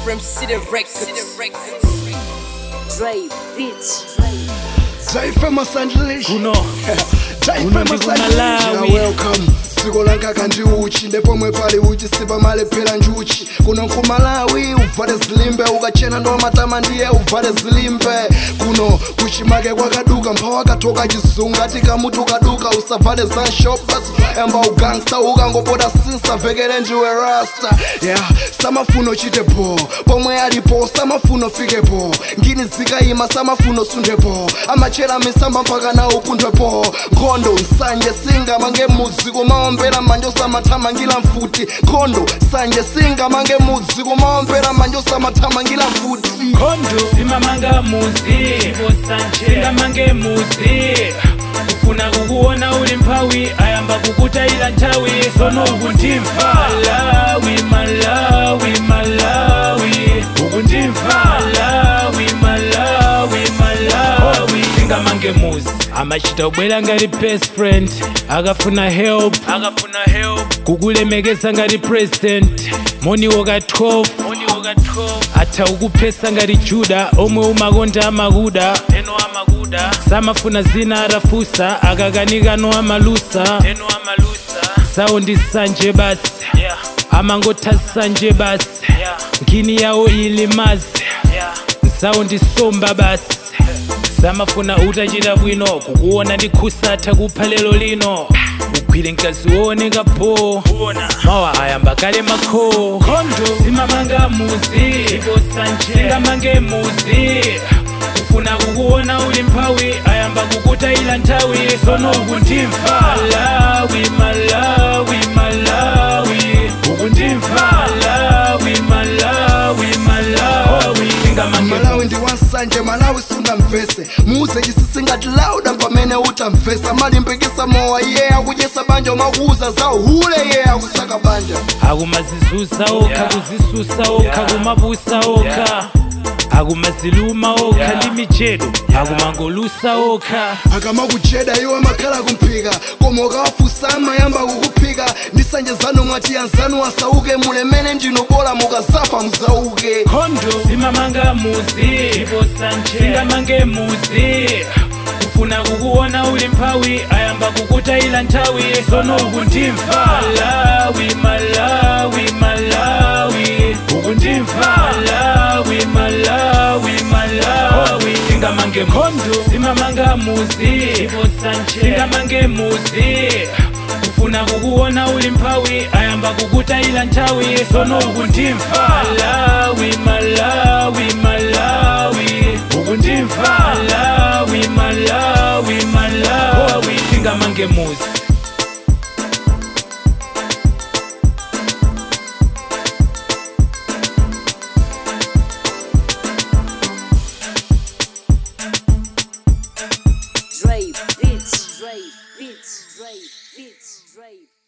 from City Records. Dre, bitch. Jaife masandlish kuno Jaife Uno ndi masandlish kuMalawi. welcome siko lankaka ndi uchi ndepomwe pali uchi sipa malephera njuchi kuno nkumalawi uvale zilimbe ukachena ndo matama ndiye uvale zilimbe kuno kuchimake kwakaduka mphawa akatoka chizungu ati kamuti ukaduka usavale za shoppers emba ugangsta ukangopota sinsa vekere ndiwe rasta yeah samafuno chitepo pomwe alipo samafuno fikepo ngini zikayima samafuno sundepo amachera misamba mpaka nawo punthwepo nkhondo nsanje singamange muzi kumaombera manje osamathamangira mfuti nkhondo sanje singamange muzi kumaombera manje osamathamangira mfuti khondo simamanga muzi singamange muzi kufuna kukuona uli mphawi ayamba kukutayira nthawi sono ukundimva malawi malawi malawi ukundimva malawi malawi malawi singamange muzi amachita ubwera ngati best friend akafuna help akafuna help kukulemekeza ngati president moniwo ka 12 moniwo ka 12 atha ukuphesa ngati juda omwe umakonda amakuda eno amakuda samafuna zina atafusa akakanikano amalusa eno amalusa sawo ndi sanje basi yeah. amangotha sanje basi yeah. ngini yawo ili mazi yeah. sawo ndi somba basi samafuna utachita bwino kukuona ndi khusatha kupha lero lino ugwire mkazi wooneka po mawa ayamba kale makho khondo simamanga muzi singamange muzi kufuna kukuona uli mphawi ayamba kukutayira nthawi sono ukundimva malawi malawi malawi ukundimva malawi malawi malawi singamange malawi ndi wansanje malawi sunamvese muze chisisi ngati lauda pamene utamvesa malimbikisa mowa iye akudyesa banja umakuuza za uhule iye akusaka banja akumazizusa okha kuzisusa okha kumabusa okha akumaziluma okha ndi michedo akumangolusa okha akamakucheda iwe amakhala kumphika koma ukawafusa amayamba kukuphika ndi sanje zanu mwati anzanu asauke mulemene ndinu bola mukazafa muzauke khondo simamanga muzi singamange muzi kufuna kukuona uli mphawi ayamba kukutayira nthawi sono ukundimva malawi malawi malawi ukundimva malawi malawi malawi singamange khondo simamanga muzi singamange muzi kufuna kukuona uli mphawi ayamba kukutayira nthawi sono ukundimva malawi malawi malawi ukundimva malawi malawi malawi singamange muzi Dre, bitch. Dre, bitch. Dre, bitch. Dre.